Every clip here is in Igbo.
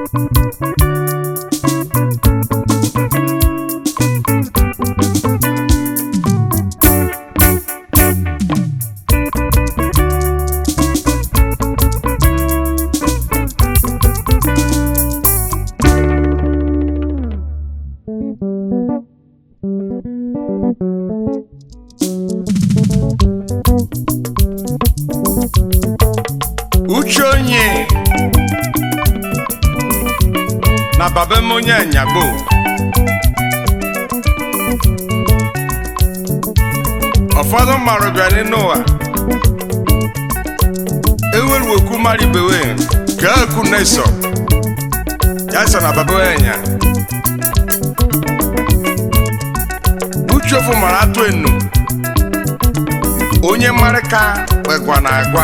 uche onye na babem onye anyagbo ụfọdụ mmadụ bịara n'ụwa eweru okwu mmadụ ibewe ka eku na-eso ya so na baba enya uche ofu mara atụ enu onye mmarịka kwekwa na agwa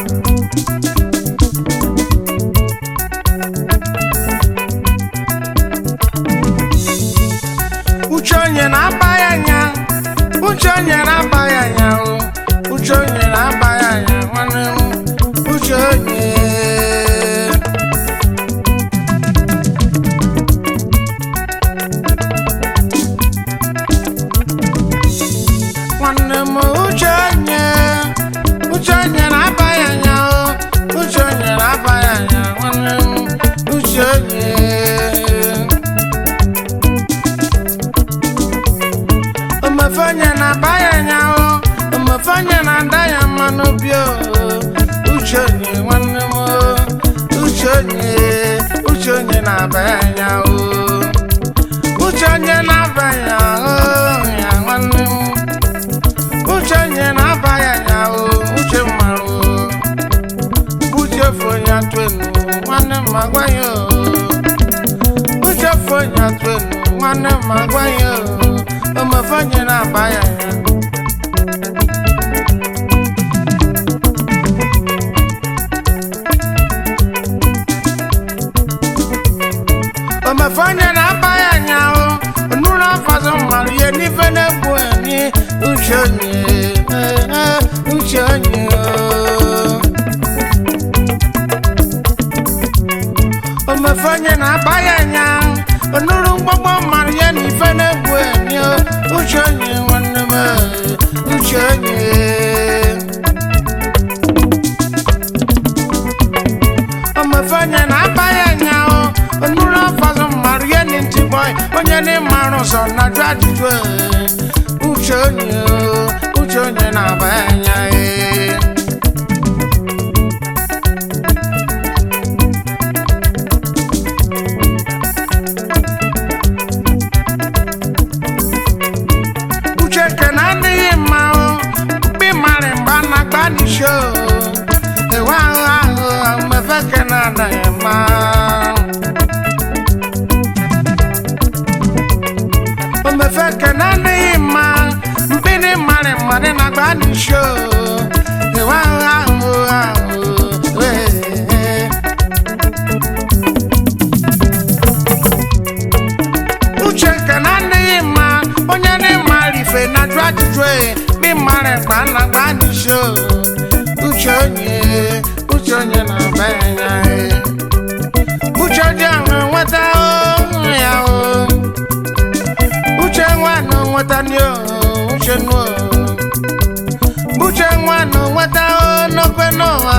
uche onye na-aba ya anya uche onye na-aba ya anya o uche onye na-aba ya anya nwanne m uche onye nwanne m uche onye uche onye na-aba ya anya o uche onye na-aba ya anya nwanne m uche onye omefanye na-aba ya anya o omefanye na-ada ya mma n'obi o uche onye nwanne m o uche onye uche onye na-aba ya anya o uche onye na-aba ya o ya nwanne m uche onye na-aba ya anya o uche mmarụ o uche fonye atụ enu nwanne m agwa ya o uche fonye atụ enu nwanne m agwa ya o omefanye na-aba ya anya omefanye na-aba ya anya o onuru afazụ mmadụ ihe n'ife na-egbu enyi uche onye eh, eh, uche onye o. omefanye na-aba ya anya onuru mgbọgbọ mmadụ ihe n'ife na-egbu enyi o uche onye nwanne m eh, uche onye omefanye na-aba ya anya o onuru afọzụ mmadụ ihe ni ntị bọị onye n'ịmarụ ụzọ na-ajụ ajụjụ eh, uche onye o, uche onye na-aba ya anya eh. uche kene adịghị mma o mkpi marị mgba na agba n'isho ewe ahụ ahụ mmefe kene adịghị mma omefe kene adịghị mma mkpi dị marị mmadụ na agba n'isho ewe ahụ ahụ ahụ ee. uche nke na adịghị mma onye na-ema rife na jụ ajụjụ e dị mara mkpa na gba n'isho uche onye uche onye na-aba ya anya e. uche dị ahụ nweta o ya o uche nwa na nweta ndị o uche nu o uche nwa na nweta o n'okwe n'ụwa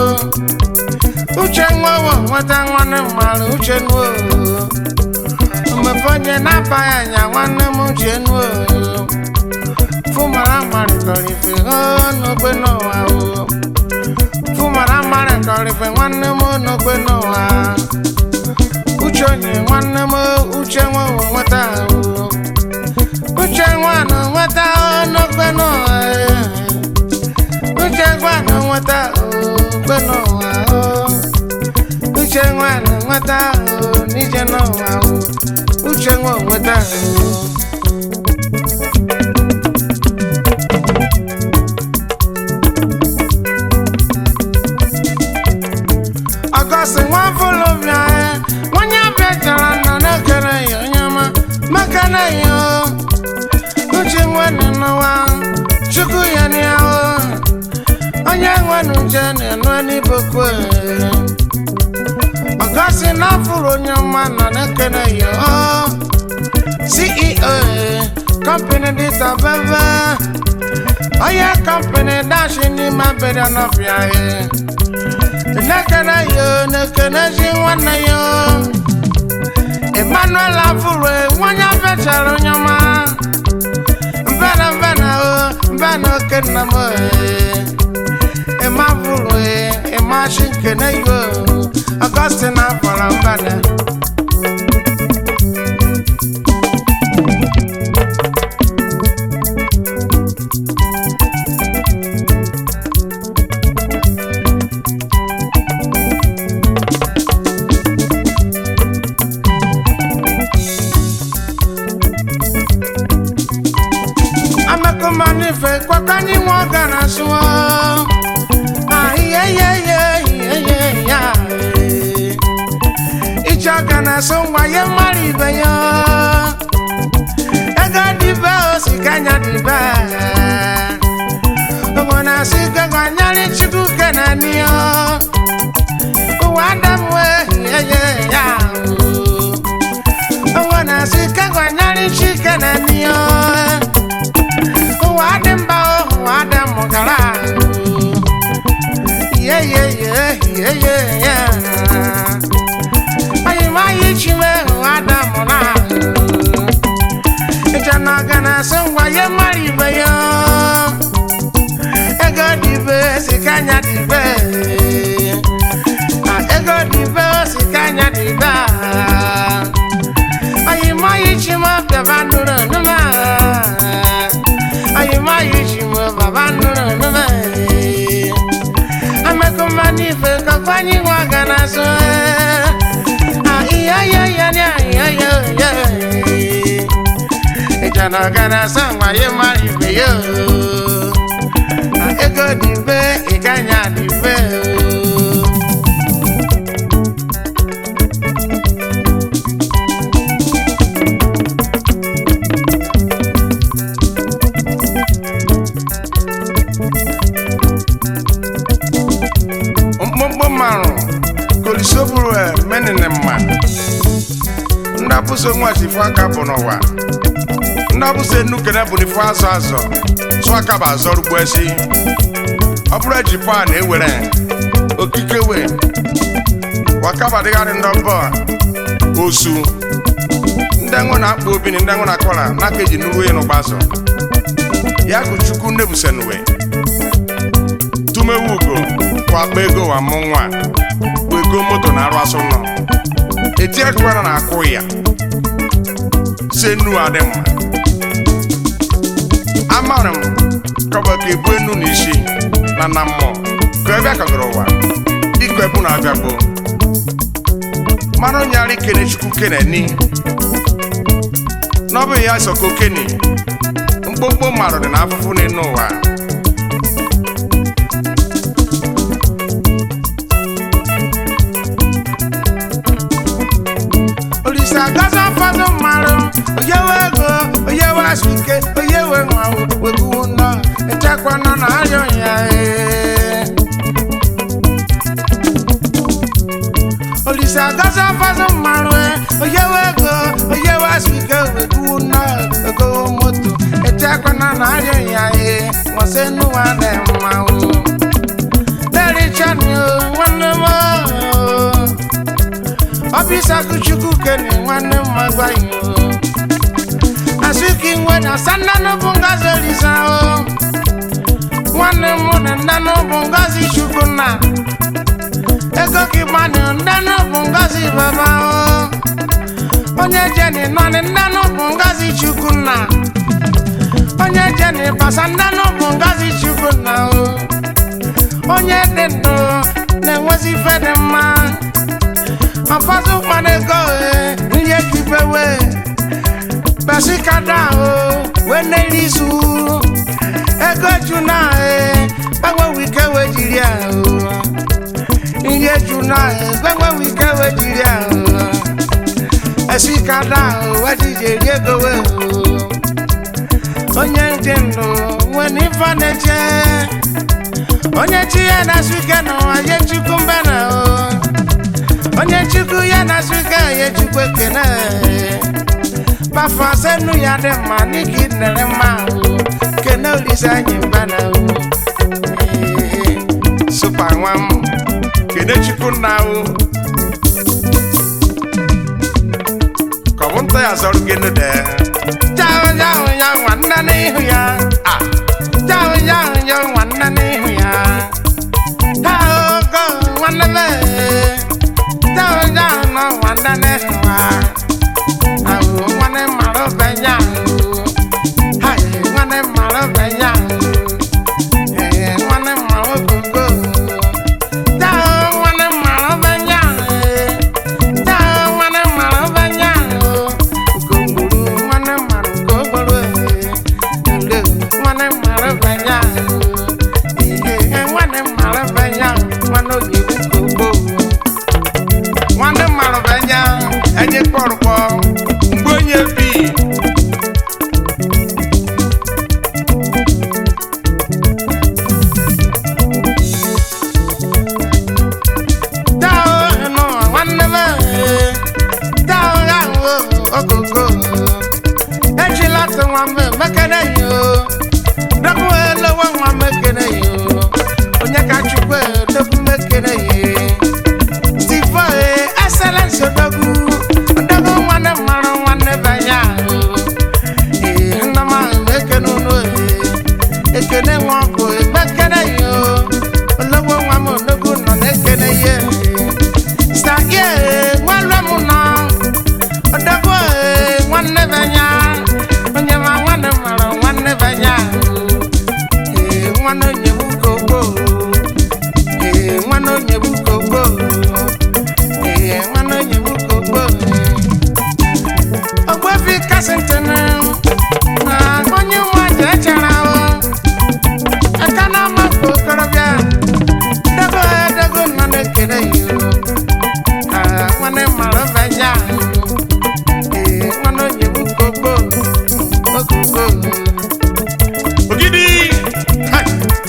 o uche nwa wo nweta nwanne mmadụ uche nu o mmefonye na-aba ya anya nwanne m uche nu o fụmara marịkọrịfe o n'okwe n'ụwa o fụmara marịkọrịfe nwanne m n'okwe n'ụwa uche onye nwanne m uche nwa wo nweta o uche nwa na nweta o n'okwe n'ụwa e. uche nwa na nweta o okwe n'ụwa o uche nwa na nweta o n'ije n'ụwa o uche nwa nweta o ọgọsị nwa fụlụbịa onye abịa chara nọ na-ekere ya onye ọma maka na ya o uche nwanne n'ụwa chukwu ya n'iya o onye nwanne uche na-enụ n'ibokwe ọgosi n'afụrụ onye ọma nọ na-ekene ya o ceo kọmpani dịta bebe onye kọmpani dashi n'ime abịrịa n'ọbịa ya na-ekene ya o na-ekenezi nwanne ya o emmanuel afụrụ nwanye fechara onye ọma mbena mbena o mbena oke nna m ịma fụrụ ịma shi nkene yo ọgọstin afọrọ mbena amekọmanife kwakanye nwa ọga na sụọ iche ọga na asụ ngwa ye mmadụ ibe ya ego dịbe osikanya dịbe ụmụ na-asụ ike gwanyere chukwu kenaniyo ụwa adamwe ya ụmụ na-asụ ike gwanyere chikenaniyo ụwa dị mba ụwa dị mụgara ye ye ye ye ye ye anyị ma anyị chime ụwa dị mụra ịcha na ọga na-asị ngwa ye mara ibe ya ego dịbe sikanya dịbe ego dịbe sikanya dịbe anyị ma anyị chime bịaba nụrụ nụma anyị ma anyị chime baba nụrụ nụma amekọma n'ife kakwa anyị nwa ga na-azụ ihe ya ya ya ya ya ya ịjana ọga na-asa ngwa ya mara ibe ya ego dịbe ịganya dịbe mkpụmkpụ marụ kolisoburu menene mma ndapụso nwachifu aka bụ n'ụwa ndapụso enukene bụ n'ifu azọ azọ sụ aka bụ azọ rugbo esi ọ bụrụ ejifu a na-ewere okike we wakaba dịgharị ndọbọ osu ndị enwe na-akpọ obi na ndị enwe na-akọla n'aka eji nuru ya n'ụgbazọ ya bụ chukwu nnebusenuwe tumewu ugo wakpa ego wa mụ nwa bụ ego moto na arụ asụ nọ etiekwana na akụ ya se nu adị mma amara m kọba ka ebu enu na isi na na mmụọ ka ebe akagoro ụwa dịka ebu na-abịa gboo mara onye ara ikene chukwu kene ni n'ọbụ ya sọka okene mkpomkpo mmadụ dị na afụfụ n'elu ụwa olise agazi ụfọdụ mmadụ oyewe ego oyewe asụike oyewe nwa weguwu nọ echekwa nọ na arịọ ya ee. olise agazi ụfọdụ mmadụ ee, oyewe ego oyewe asụike weguwu nọ ego moto echekwa nọ na arịọ ya ee. nwasị nụwa dị mma o Derichanị o nwanne m o ọbịsa kuchukwu kene nwanne m magwaghị o asụka inwe na asa ndanụ bụ ngazi olisa o nwanne m na ndanụ bụ ngazi chukwu nna ego ka ịgbanụ ndanụ bụ ngazi baba o onye jeni nọnị ndanụ bụ ngazi chukwu nna onye jeni basa ndanụ bụ ngazi chukwu nna o onye dị ndụ na-enwezi ife dị mma ọfọdụ mmanụ ego e nri ekibewe basikada o wee n'eri izu ego ju na e gbanwe ike wee jiri ahụ nri eju na e gbanwe ike wee jiri ahụ esikada o wee jiji eri ego wee onye dị ndụ nwee n'ife na-eche onye chi ya na-asụ ike n'ụwa ye chukwu mbena o onye chukwu ya na suka ya chukwu ekene bafa senu ya dị mma n'ike nere mma ahụ kene olise anyị mba na ahụ supa nwa m kene chukwu nna ahụ ka ọ bụ nta ya zọrọ gị nude jahụ jahụ ya nwanne n'ihu ya ah jahụ jahụ ya nwanne n'ihu ya jahụ go nwanne me jahụ jahụ nọ nwanne n'ihu ya ahụ nwanne mara ọbẹnya ahụ nwanne mara ọbẹnya ahụ nwanne mara ogogo jahụ nwanne mara ọbẹnya ahụ jahụ nwanne mara ọbẹnya ahụ ugogburu nwanne mara ugogburu ule nwanne mara ọbẹnya ahụ ihe nwanne mara ọbẹnya ahụ nwanne oge ugogbo nwanne mara ọbẹnya enye kpọrọkpọ mgbe onye bi Dao no nwanne m eh, dao ahụ okoko ejila tụ nwa m mekene yo dọkụ elewe nwa m ekene yo onye ka chukwu dọkụ m ekene ye tifo excellence odogwu odogwu nwanne mara nwanne banye ahụ ee nna m ahụ ekene unu ee ekene nwa ọkụ ekpekene yo ologbo nwa m odogwu nọ na-ekene ye sakie nwanne m nọ odogwu ee nwanne banye onye ma nwanne mara nwanne banye ahụ ee nwanne onye bụ kogbo ee nwanne onye bụ kogbo ee nwanne onye bụ kogbo ogbefi kasịntịn na onye nwa ji echara ahụ aka na amapụ okorobịa dogo dogo nọ na-ekele ya Ah, nwanne mara banye ahụ ee nwanne onye bụ kogbo okogbo ogidi Hai!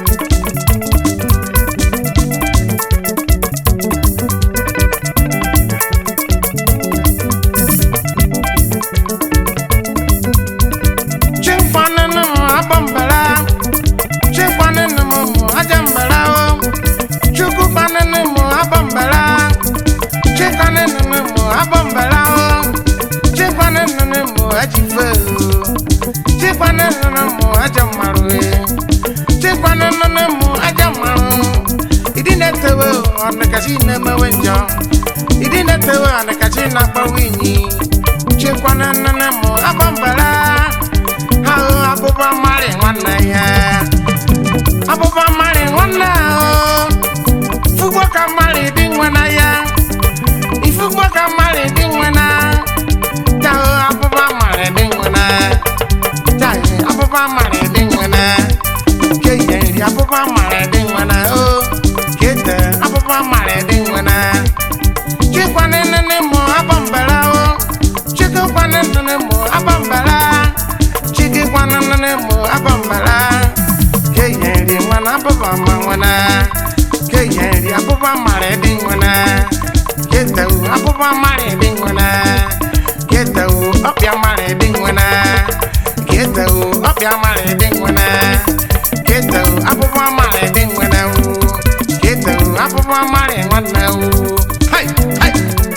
chikwanịnụ m abọmbara chikwanịnụ m ajambara o chukwu kwanịnụ m abọmbara chikwanịnụ m abọmbara o chikwanịnụ m ajife o chikwanịnụ m ajamarụ e chikwanịnụ m ajamarụ ịdị na-etewe ọdịkachi na-emewe njọ ịdị na-etewe ọdịkachi na-akpawe inyi chikwanịnụ m abọmbara ahụ abụba mmarị nwanne ya abụba mmarị nwanne ahụ fugbo ka mmarị dị nwe na ya ifugbo ka mmarị dị nwe na jahụ abụba mmarị dị nwe na jahụ abụba mmarị dị nwe na ke ihe nri abụba mmarị dị nwe na o kete abụba mmarị dị nwe na chikwane nene mụ abambara o chikwane nene mụ abambara chikwane nene mụ abambara ke ihe nri nwana abụba ma nwana ke ihe nri abụba mmarị dị nwana kete abụba mmarị dị nwana kete ọbịa mmarị dị nwana kete ọbịa mmarị dị nwana kete abụba mmarị dị nwana kete abụba mmarị nwanne hai hai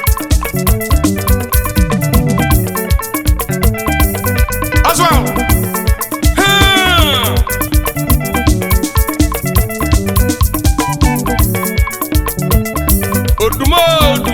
Oswald Hmm. Odumodu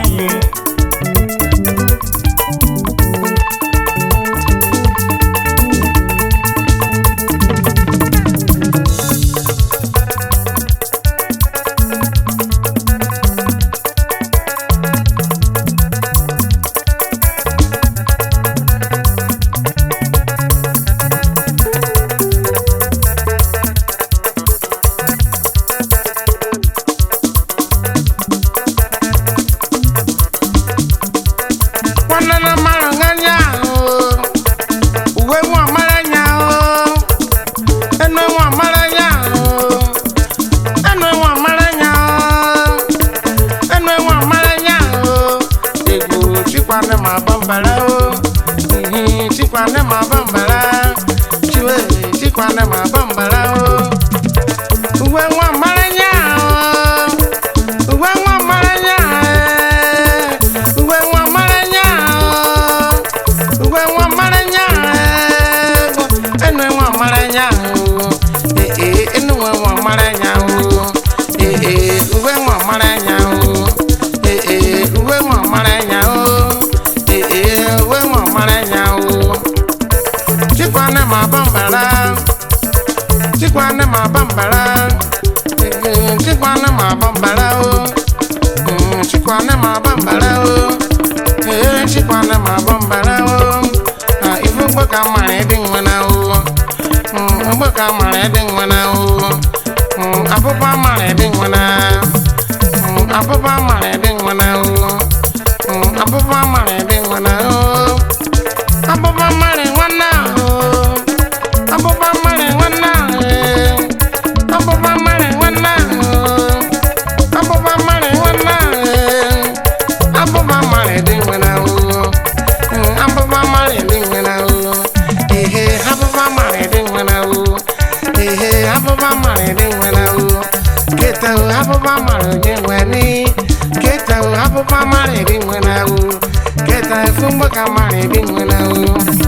chikwane ma bambara o Mhm, chikwane ma bambara chiwe chikwane ma bambara o uwe nwa maranya o uwe nwa maranya eh. uwe nwa maranya o uwe nwa maranya eh. enu nwa maranya o eh eh enu nwa maranya o eh eh uwe nwa maranya o eh eh uwe nwa maranya o eh eh uwe nwa maranya o chikwane ma bambara chikwane ma bambara Eh, chikwane ma bambara o Mm, chikwane ma bambara o Eh, chikwane ma bambara o Ah, ifu mgbe ka mara ịdị nwena o Mm, mgbe ka mara ịdị nwena o Mm, abụba mara ịdị nwena Mm, abụba mara ịdị nwena o Mm, abụba mara ịdị nwena o abụba mara nwanne ahụ abụba mara nwanne ahụ abụba mara nwanne ahụ abụba mara nwanne ahụ abụba mara dị nwere ahụ abụba mara dị nwere ahụ ehe abụba mara dị nwere ahụ ehe abụba mara dị nwere ahụ keta o abụba mara onye nwere keta o abụba mara dị nwere ahụ keta efu mgbe ka mara dị nwere ahụ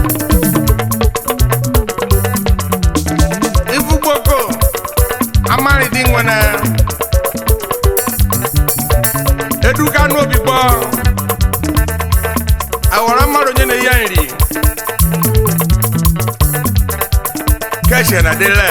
ifugboko amarịdị nwere eduga n'obi gbọ awara mmadụ onye na-eyi nri keshe na dele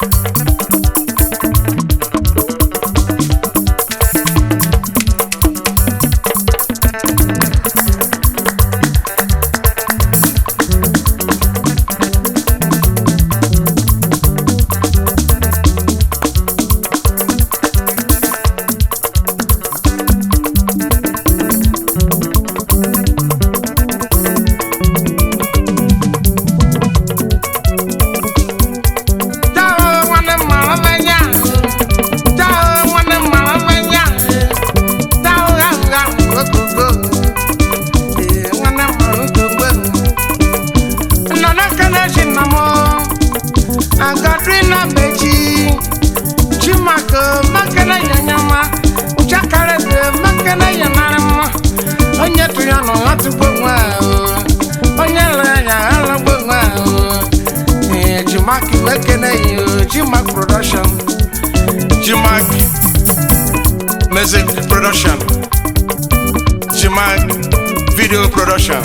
Chao nwanne m mara mmanya Chao nwanne m mara mmanya Chao ahụ ahụ okoko Ee, nwanne m mara okoko Nọ n'aka na-echi nna m Agadrina Bechi Chimako makana ya nyama Uchakara be makana ya narama Onye tụrụ ya nọ ha tụgbo nwa ahụ Onye lere ya ha lagbo nwa ahụ Eh, Jimak Mekene you, Jimak Production. Jimak Music Production. Jimak Video Production.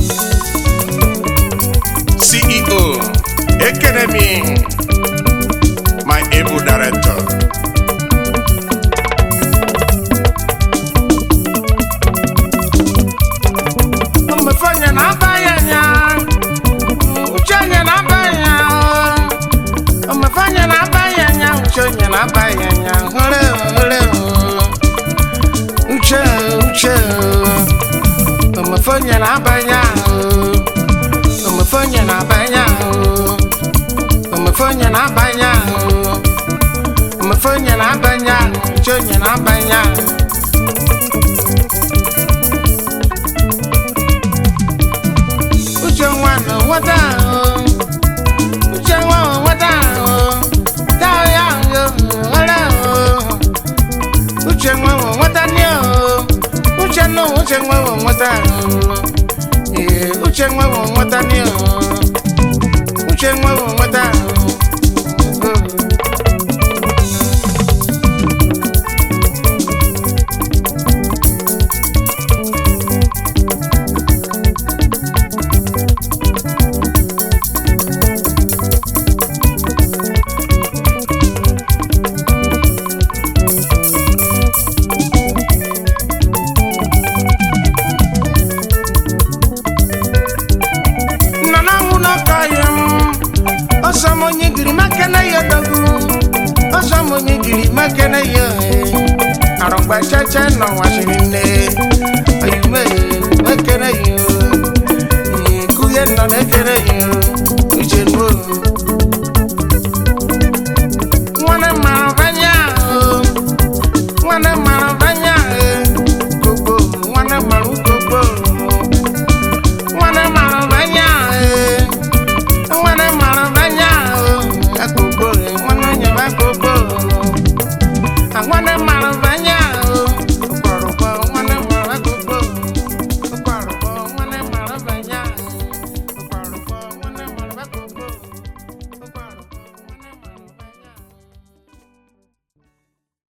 CEO Academy. My able director. Umefanya na bayanya. Uchanya na bayanya. Umefanya na bayanya. Uchanya na bayanya. Hore hore. Uche uche. Umefanya na bayanya. Umefanya na bayanya. Umefanya na bayanya. Umefanya na bayanya. Uchanya na bayanya. Uche nwana nwata ahụ. Uche nwa nwata ahụ. Taa ya ahụ, ọrụ ahụ. Uche nwa nwata ni ahụ. Uche nọ uche nwa nwata ahụ. Ee, uche nwa nwata ni ahụ. Uche nwa nwata ahụ. nọ n'anwụ n'ọkọ ya m ọsọ m onye giri maka na ya dogu ọsọ m onye giri maka na ya arọgba chacha nọ nwachiri nne oyime